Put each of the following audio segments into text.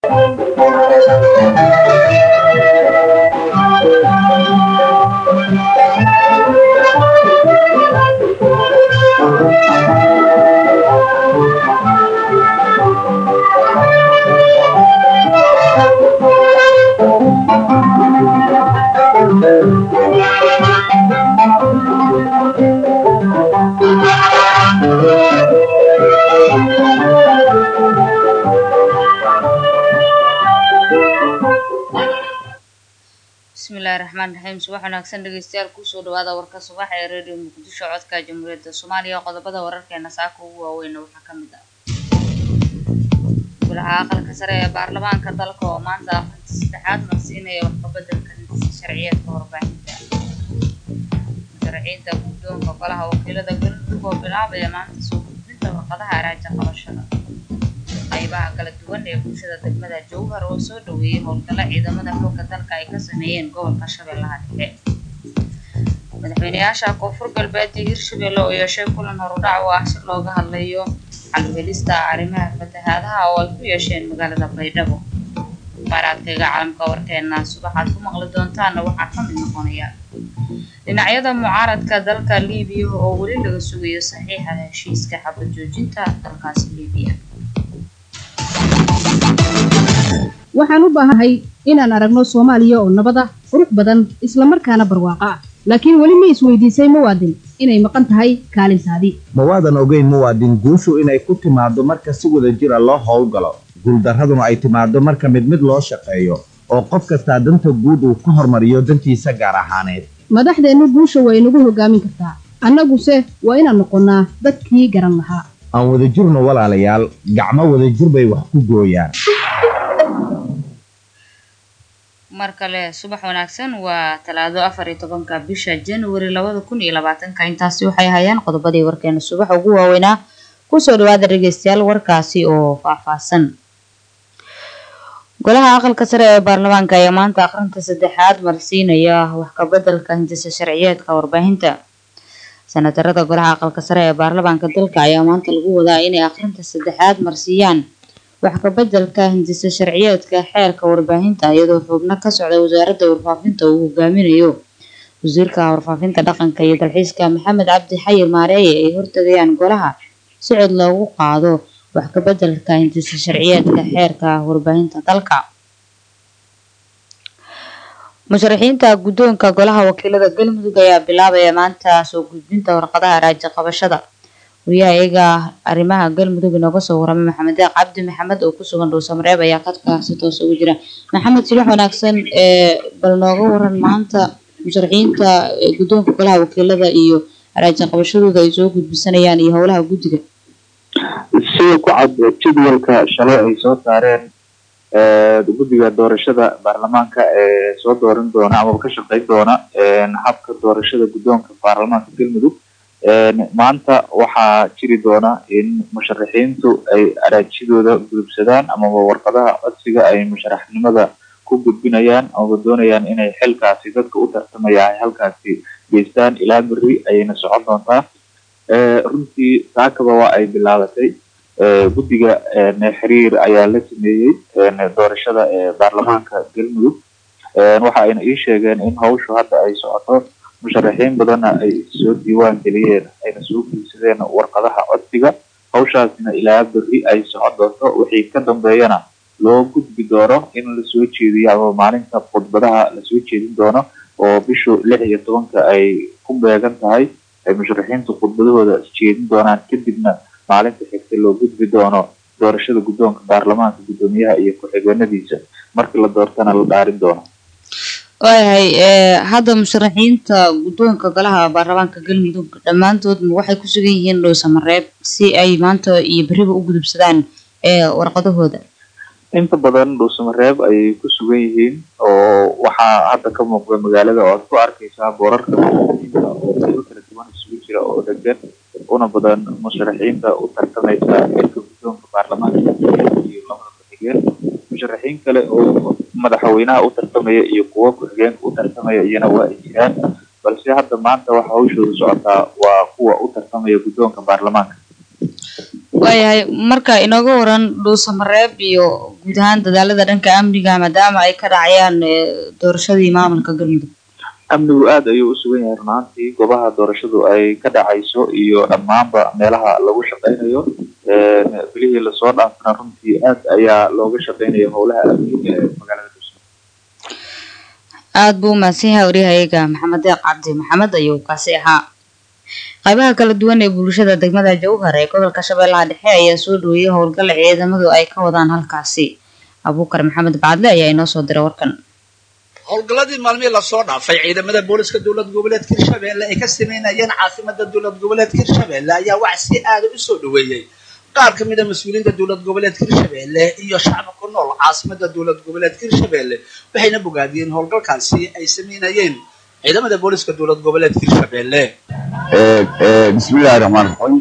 bismillahi raxmaan raxiim subax wanaagsan dhegeystayaal kusoo dhawaada warka subax ee radio muqdisho codka jamhuuriyadda soomaaliya qodobada wararkeena saaka ugu waaweyna waxaa ka mid ah golaha aqalka sare ee baarlamaanka dalka oo maanta akhrinta saddexaad marsiinaya waxqabedelka hindisa sharciyeedka warbaahinta musharaxiinta guddoonka golaha wakiilada galmudug oo bilaabaya maanta soo gudbinta warqadaha araaja qabashada qaybaha kala duwan ee bulshada degmada jowhar oo soo dhaweeyay howlgalla ciidamada xoogga dalka ay ka sameeyeen gobolka shabeellaha dhexe madaxweyneyaasha koonfur galbeed iyo hirshabelle oo yeeshay kulan horudhac oo ah si looga hadlayo xalwelista arrimaha fatahaadaha oo ay ku yeesheen magaalada baydhabo baaraadkayga caalamka warkeena subaxaad ku maqli doontaana waxaa ka mid noqonaya dhinacyada mucaaradka dalka liibiya oo weli laga sugayo saxiixa heshiiska xabad joojinta dalkaasi liibiya waxaan u baahanahay inaan aragno soomaaliya oo nabad ah qurux badan islamarkaana barwaaqo ah laakiin weli ma isweydiisay muwaadin inay maqan tahay kaalintaadii ma waadan ogeyn muwaadin guushu inay ku timaaddo marka si wada jira loo howlgalo guuldarraduna ay timaaddo marka mid mid loo shaqeeyo oo qof kastaa danta guud uu ka hormariyo dantiisa gaar ahaaneed madaxdeennu guusha way nagu hogaamin kartaa annaguse waa inaan noqonnaa dadkii garan lahaa aan wadajirno walaalayaal gacmo wadajir bay wax ku gooyaan mar kale subax wanaagsan waa talaado afar iyo tobanka bisha january labada kun iyo labaatanka intaasi waxay hayaan qodobadii warkeena subax ugu waaweynaa kusoo dhawaada dhegeystayaal warkaasi oo faahfaahsan golaha aqalka sare ee baarlamaanka ayaa maanta akhrinta saddexaad marsiinaya wax kabedelka hindisa sharciyeedka warbaahinta sanatarada golaha aqalka sare ee baarlamaanka dalka ayaa maanta lagu wadaa inay akhrinta saddexaad marsiiyaan wax kabedelka hindisa sharciyeedka xeerka warbaahinta iyadoo xubno ka socda wasaaradda warfaafinta uu hogaaminayo wasiirka warfaafinta dhaqanka iyo dalxiiska maxamed cabdi xayir maareeye ay hortagayaan golaha si cod loogu qaado wax kabedelka hindisa sharciyeedka xeerka warbaahinta dalka musharaxiinta guddoonka golaha wakiilada galmudug ayaa bilaabaya maanta soo gudbinta warqadaha raaji qabashada wariyaha iyaga arrimaha galmudug inooga soo waramay maxamed deeq cabdi maxamed oo kusugan dhuusamareeb ayaa kadka si toos ugu jira maxamed sibax wanaagsan ee bal nooga waran maanta musharaxiinta guddoonka golaha wakiilada iyo araaji qabashadooda ay soo gudbisanayaan iyo howlaha guddiga sida ku cad jadwalka shalay ay soo saareen guddiga doorashada baarlamaanka ee soo dooran doona amaba ka shaqeyn doona habka doorashada guddoonka baarlamaanka galmudug maanta waxaa jiri doona in musharaxiintu ay araajidooda gudubsadaan amaba warqadaha codsiga ay musharaxnimada ku gudbinayaan amaba doonayaan inay xilkaasi dadka u tartamaya ay halkaasi geystaan ilaa beri ayayna socon doontaa runtii saakaba waa ay bilaabatay guddiga xiriir ayaa la sameeyey doorashada baarlamaanka galmudug waxa ayna ii sheegeen in hawshu hadda ay socoto musharaxiin badanna ay soo diiwaan geliyeen ayna soo gudsadeen warqadaha codsiga hawshaasna ilaa beri ay socon doonto wixii ka dambeeyana loo gudbi doono in lasoo jeediyo ama maalinta khudbadaha lasoo jeedin doono oo bishu lix iyo tobanka ay ku beegan tahay ay musharaxiintu khudbadahooda jeedin doonaan kadibna maalinta xigta loo gudbi doono doorashada guddoonka baarlamaanka guddoomiyaha iyo ku-xigeenadiisa markii la doortana la dhaarin doono waayahay hadda musharaxiinta guddoonka golaha baarlamaanka galmudug dhammaantoodma waxay ku sugan yihiin dhuusamareeb si ay maanta iyo beriba u gudubsadaan warqadahooda inta badan dhuusamareeb ayay ku sugan yihiin oo waxaa hadda ka muuqda magaalada oo aad ku arkaysaa boorarka musharaxiinta oo qaybo kala duwan isugu jira oo degan una badan musharaxiinta u tartamaysa xilka guddoonka baarlamaanka iyo labada ku-xigeen musharaxiin kale oo madaxweynaha u tartamaya iyo kuwo ku-xigeenka u tartamaya iyana waa ay jiraan balse hadda maanta waxa hawshooda socotaa waa kuwa u tartamaya guddoonka baarlamaanka waayahay marka inooga waran dhuusamareeb iyo guud ahaan dadaalada dhanka amniga maadaama ay ka dhacayaan eh, doorashadii maamulka galmudug amnigu aada ayuu u sugan yahay runaantii goobaha doorashadu ay ka dhacayso iyo dhammaanba meelaha lagu shaqaynayo Een, bilihii lasoo dhaafana runtii aad ayaa looga shaqaynaya howlaha amniga ee magaalada dhuusamareeb aada buu umahadsan yahay waryahayaga maxamed deeq cabdi maxamed ayuu kaasi ahaa qaybaha kala duwan ee bulshada degmada jowhar ee gobolka shabeellaha dhexe ayaa soo dhaweeyay howlgalla ciidamadu ay ka wadaan halkaasi abuukar maxamed bacadle ayaa inoo soo diray warkan howlgalladii maalmihii lasoo dhaafay ciidamada booliska dowlad goboleedka hirshabelle ay ka sameynayeen caasimada dowlad goboleedka hirshabelle ayaa wax si aada u soo dhaweeyey qaar ka mid a mas-uuliyiinta dowlad goboleedka hirshabelle iyo shacabka ku nool caasimada dowlad goboleedka hirshabelle waxayna bogaadiyeen howlgalkaasi ay sameynayeen ciidamada booliska dowlad goboleedka hirshabelle bismillahi raxmaan raxiim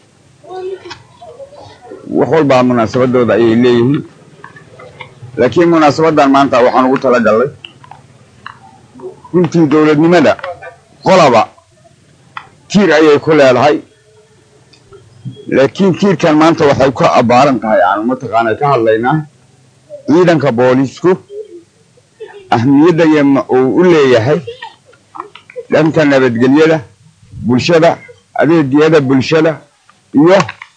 wax walbaa munaasabadooda ayay leeyihiin laakiin munaasabadan maanta waxaan ugu talagalnay runtii dowladnimada qolaba tiir ayay ku leedahay laakiin tiirkan maanta waxay ku abbaaran tahay aanu mataqaana ka hadlaynaa ciidanka boolisku ahmiyadda yama uu u leeyahay dhanka nabadgelyada bulshada adeegyada bulshada iyo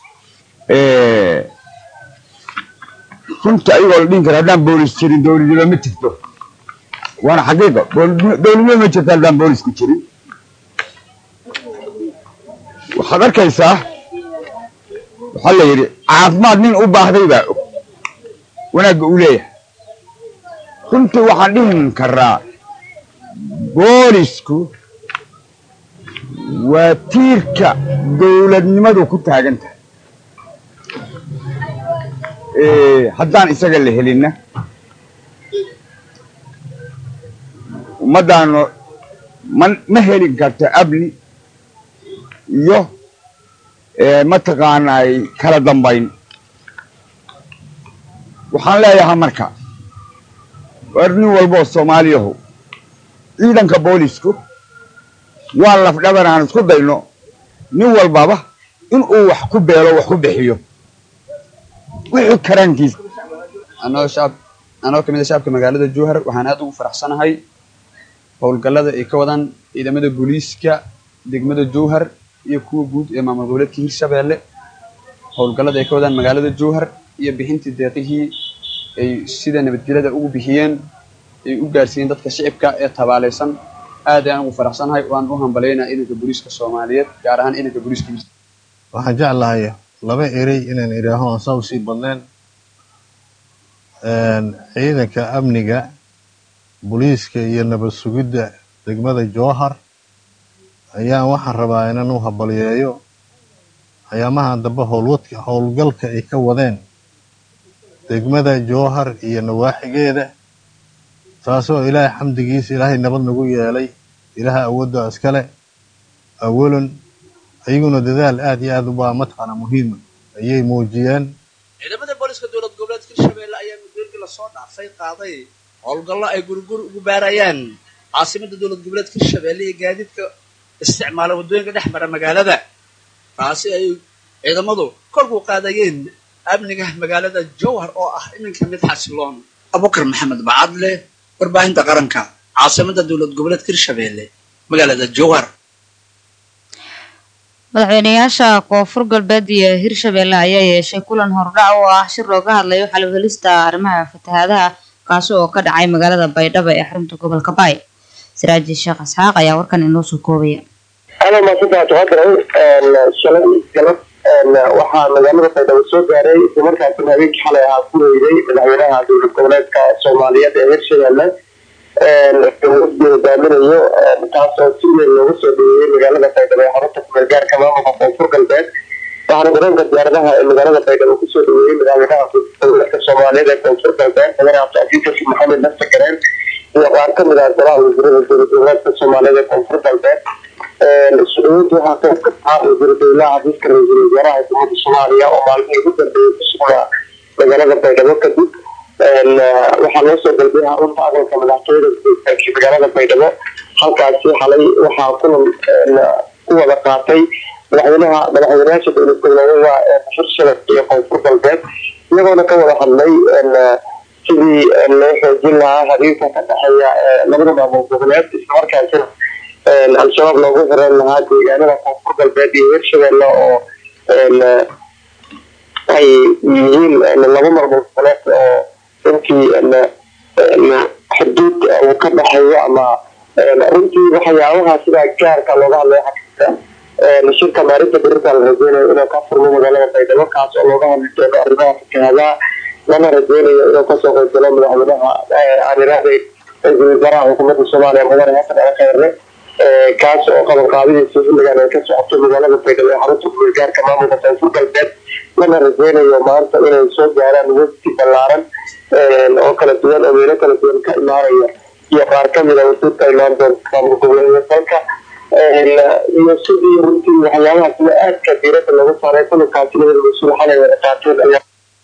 runta ayagoo la dhihin kara haddaan boolis jirin dowladnimo ma jirto waana xaqiiqa dowladnimo dowladnimo ma jirto haddaan boolisku jirin waxaad arkaysaa waxaa la yidhi caafimaad nin u baahday baa og wanaagga uu leeyahay runtii waxaan dhihin karaa boolisku waa tiirka dowladnimadu ku taagan tahay haddaan isaga la helinna ummaddaanu ma ma helin karto amni iyo mataqaanay kala dambayn waxaan leeyahay marka war nin walboo soomaaliyahu ciidanka boolisku waa lafdhabar aan isku dayno nin walbaba inuu wax ku beelo wax ku bixiyo wixii karaankiisa anoo shacab anoo kamid a shacabka magaalada jowhar waxaan aad ugu faraxsanahay howlgallada ay ka wadaan ciidamada booliiska degmada jowhar iyo kuwa guud ee maamul goboleedka hirshabelle howlgallada ay ka wadaan magaalada jowhar iyo bixintii deeqihii ay sida nabadgelyada ugu bixiyeen ay u gaarsiiyeen dadka shicibka ee tabaaleysan aad ayaan ugu faraxsanahay waan u hambalaynaa ciidanka booliiska soomaaliyeed gaar ahaan ciidanka booliiska waxaan jeclahay laba erey inaan idhaaho aan saa usii badneen ciidanka amniga booliiska iyo nabad sugidda degmada jowhar ayaan waxaan rabaa inaan u habaliyeeyo ayaamahan dambe howlwadka howlgalka ay ka wadeen degmada jowhar iyo nawaaxigeeda taasoo ilaahay xamdigiisa ilaahay nabad nagu yeelay ilaaha awoodda iskale awalan ayaguna dadaal aad iyo aad ubaa mataqaana muhiima ayay muujiyeen ciidamada booliska dowlad goboleedka hirshabelle ayaa mudooyinkii lasoo dhaafay qaaday howlgallo ay guriguri ugu baarayaan caasimada dowlad goboleedka hirshabelle iyo gaadiidka isticmaala waddooyinka dhex mara magaalada taasi ay ciidamadu korku qaadayeen amniga magaalada jowhar oo ah iminka mid xasiloon abukar maxamed bacadle warbaahinta qaranka caasimada dowlad goboleedka hirshabelle magaalada jowhar madaxweyneyaasha koonfur galbeed iyo hirshabelle ayaa yeeshay kulan hordhac oo ah shir looga hadlayo xalwhelista arrimaha fatahaadaha kaasi oo ka dhacay magaalada baydhabo ee xarunta gobolka baay siraaji sheekh isxaaq ayaa warkan inoo soo koobaya ana maasantaa taqadiray shalay galab waxaa magaalada baydhabo soo gaaray islamarkaasina habeenkii xalay ahaa ku weeyday madaxweynaha dowlad goboleedka soomaaliyeed ee hirshabelle hogaaminayo taasoo si weyn looga soo dhaweeyey magaalada baydhabo ee xarunta kumeelgaarka maamulka koonfur galbeed waxaana garoonka diyaaradaha ee magaalada baydhabo kusoo dhaweeyey madaxweynaha dowladka soomaaliyeed ee koonfur galbeed madaxweyne cabdicasiis xasan maxamed nafta gareen iyo qaar kamid ah golaha wasiirada dowlad goboleedka soomaaliyeed ee koonfur galbeed su-aawada waxaa qayb ka tahaa wasiira dowlaha xafiiska ra-iisul wasaaraha xukuumadda soomaaliya oo maalmihii ugu dambeeyey ku sugnaa magaalada baydhabo kadib waxaa loo soo galbay xarunta aqalka madaxtooyada gudaakii magaalada baydhabo halkaasi xalay waxaa kulan ku wada qaatay madaxweynaha madaxweynayaasha dowlad goboleedyada hirshabelle iyo koonfur galbeed iyagoona ka wada hadlay sidii loo xoojin lahaa xiriirka ka dhexeeya labada maamul goboleed islamarkaasina al-shabaab loogu xiran lahaa deegaanada koonfur galbeed iyo hirshabelle oo ay yihiin laba maamul goboleed oo runtii xuduud uu ka dhexeeyo ama runtii waxyaabaha sidaa gaarka looga hadlay xaqiiqa shirka maalinta berita la rajeynayo inuu ka furmo magaalada baydhabo kaas oo looga hadli doono arrimaha fakahadaa lana rajeynayo inuu kasoo qaybgalo madaxweynaha aaniraahday ra-iisul wasaaraha xukuumadda soomaaliya mudane xasan ali kheyre kaas oo qabanqaabadiisa xilligan ay ka socoto magaalada baydhabo ee xarunta guulgaarka maamulka koonfur galbeed lana rajeynayo maanta inay soo gaaraan wafdi ballaaran oo kala duwan oo meelo kala duwan ka imaanaya iyo qaar kamid a wasuudka imaan doonta maamul goboleedyada dalka iyo sidii runtii waxyaabaha sida aadka diirada lagu saaray kulankaasi labada mas-uul xalay wada qaateen ayaa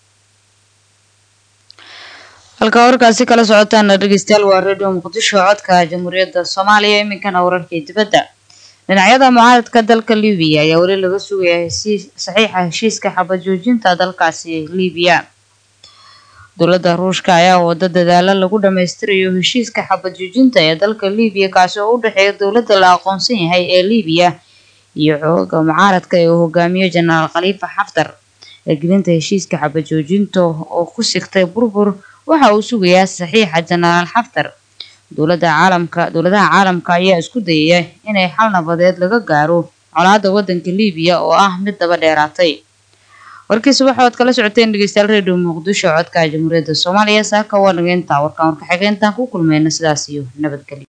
halkaa warkaasi kala socotaana dhegeystayaal waa radio muqdisho codka jamhuuriyadda soomaaliya iminkana wararkii dibadda dhinacyada mucaaradka dalka libiya ayaa weli laga sugaya hesii saxiixa heshiiska xabad joojinta dalkaasi libiya dowladda ruushka ayaa wada dadaalo lagu dhammaystirayo heshiiska xabad joojinta ee dalka libiya kaasi oo u dhexeeya dowladda la aqoonsan yahay ee libiya iyo xooga mucaaradka ee uu hogaamiyo jenaraal khaliifa xaftar eegelinta heshiiska xabad joojinta oo ku sigtay burbur waxa uu sugayaa saxiixa jenaraal xaftar dowladda caalamka dowladaha caalamka ayaa isku dayaya inay xal nabadeed laga gaaro colaadda waddanka libiya oo ah mid daba dheeraatay warkiisa waxaad kala socoteen dhegeystayaal redio muqdisho codka jamhuuriyadda soomaaliya saaka waa nageynta warkaan warka xigeentaan ku kulmeyna sidaas iyo nabadgelyo